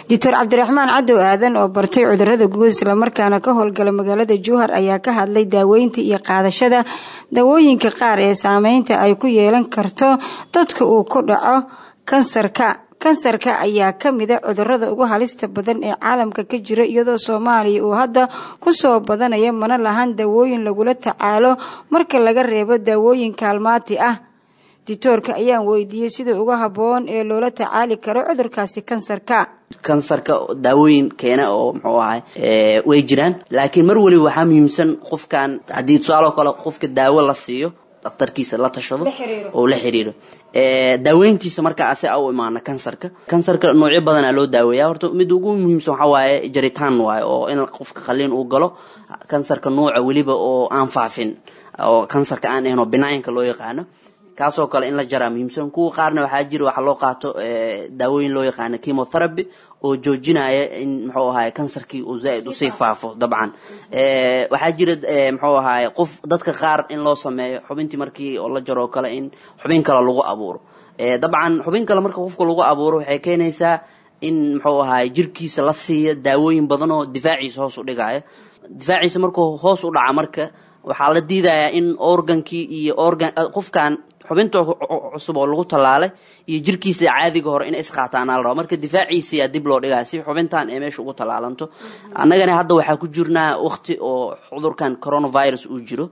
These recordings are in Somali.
doctor cabdiraxmaan cadow aadan oo bartay cudurada guud islamarkaana ka howlgala magaalada jowhar ayaa ka hadlay daaweynta iyo qaadashada daawooyinka qaar ee saameynta ay ku yeelan karto dadka uu ku dhaco kansarka kansarka ayaa ka mida cudurada ugu halista badan ee caalamka ka jira iyadoo soomaaliya uu hadda kusoo badanaya mana lahan daawooyin lagula tacaalo marka laga reebo daawooyin kaalmaati ah ditoorka ayaan weydiiyey sida uga habboon ee loola tacaali karo cudurkaasi kansarka kansarka daawooyin keena oo muxuu ahay way jiraan laakiin mar waliba waxaa muhiimsan qofkan haddii tusaalo kale qofka daawo la siiyo dhakhtarkiisa la tashado oo la xiriiro daaweyntiisa marka ase u imaana kansarka kansarka noocyo badanaa loo daaweeya horta mid ugu muhiimsan waxaa waaye jaritaan waaye oo in qofka qaliin uu galo kansarka nooca weliba oo aan faafin oo kansarka aan ahayn oo binaynka loo yaqaano kaasoo kale in la jaraa muhiimsan kuwa qaarna waxaa jira waxaa loo qaato daawooyin loo yaqaano chemotherapy oo joojinaya in muxuu ahaay kansarkii uu zaa-id usii faafo dabcan waxaa jira muxuu ahaay qof dadka qaar in loo sameeyo xubintii markii oo la jaroo kale in xubin kale lagu abuuro dabcan xubin kale marka qofka lagu abuuro waxay keenaysaa in muxuu ahaay jirkiisa la siiya daawooyin badan oo difaaciisa hoos u dhigaya difaaciisa markuu hoos u dhaca marka waxaa la diidayaa in organkii iyo organ qofkan xubinta cusub oo lagu tallaalay iyo jirkiisa caadiga hore inay isqaataanaa la raba marka difaaciisiyaa dib loo dhigaya si xubintan ay meesha ugu tallaalanto annagana hadda waxaa ku jirnaa wakti oo cudurkan coronavirus uu jiro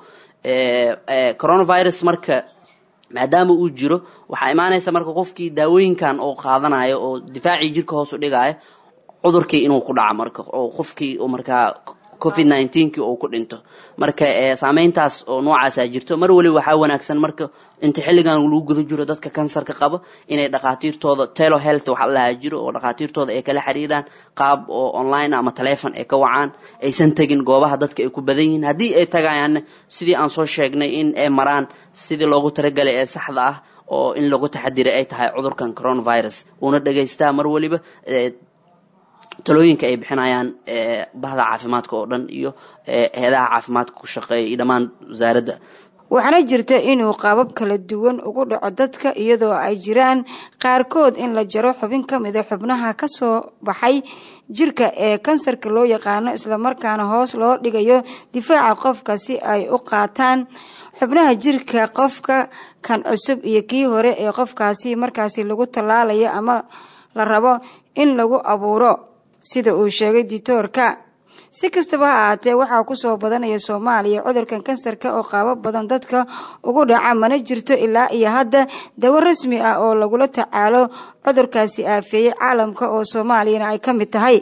coronavirus marka maadaama uu jiro waxaa imaanaysa marka qofkii daawooyinkan oo qaadanayo oo difaacii jirka hoos u dhigaya cudurkii inuu ku dhaco marka oo qofkii markaa covid nineteen-kii uu ku dhinto marka saameyntaas oo noocaasaa jirto mar waliba waxaa wanaagsan marka inta xilligan lagu guda jiro dadka kansarka qaba inay dhakhaatiirtooda telo health waxa lahaa jiro oo dhakhaatiirtooda ay kala xiriiraan qaab oo online ama telefon ay ka wacaan aysan tegin goobaha dadka ay ku badan yihiin haddii ay tagayaanna sidii aan soo sheegnay in ay maraan sidii loogu talagalay ee saxda ah oo in lagu taxadiray ay tahay cudurkan coronavirus uuna dhegaystaa mar waliba talooyinka ay bixinayaan bahda caafimaadka oo dhan iyo heedaha caafimaadka ku shaqeeya iyo dhammaan wasaaradda waxaana jirta inuu qaabab kala duwan ugu dhaco dadka iyadoo ay jiraan qaarkood in la jaro xubin ka mida xubnaha ka soo baxay jirka ee kansarka loo yaqaano islamarkaana hoos loo dhigayo difaaca qofka si ay u qaataan xubnaha jirka qofka kan cusub iyo kii hore ee qofkaasi markaasi lagu tallaalayo ama la rabo in lagu abuuro sida uu sheegay ditoorka si kastaba ha ahaatee waxaa kusoo badanaya soomaaliya cudurkan kansarka oo qaabo badan dadka ugu dhaca mana jirto ilaa iyo hadda dawo rasmi ah oo lagula tacaalo cudurkaasi aafeeyey caalamka oo soomaaliyana ay ka mid tahay